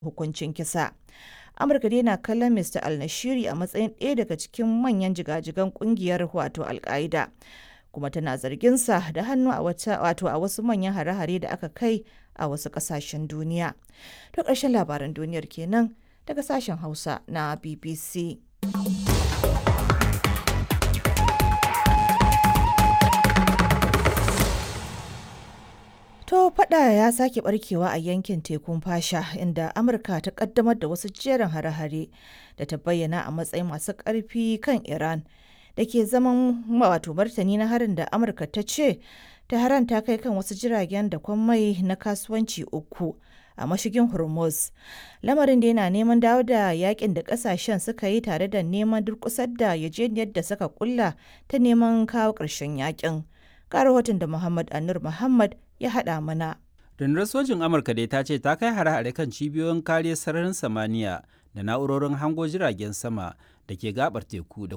hukuncin kisa. Amurka dai na kallon Mr. al-Nashiri a matsayin ɗaya daga cikin manyan jigajigan kungiyar wato al-Qaida. kuma tana zarginsa da hannu a wato a wasu manyan hare-hare da aka kai a wasu ƙasashen duniya. To ƙarshen labaran duniyar kenan daga sashen Hausa na BBC. To fada ya sake barkewa a yankin tekun fasha inda Amurka ta kaddamar da wasu jerin hare-hare da ta bayyana a matsayin masu ƙarfi kan Iran da ke zaman wato martani na harin da Amurka ta ce Tehran ta kai kan wasu jiragen da mai na kasuwanci uku a mashigin Hormuz. Lamarin da yana neman dawo da yakin da kasashen suka yi tare da neman durkusar da yajeniyar da suka kulla ta neman kawo ƙarshen yakin. Ga rahoton da Muhammad Anur Muhammad ya haɗa mana. Rundunar sojin Amurka dai ta ce ta kai hare-hare kan cibiyoyin kariyar sararin samaniya da na'urorin hango jiragen sama da ke gabar teku da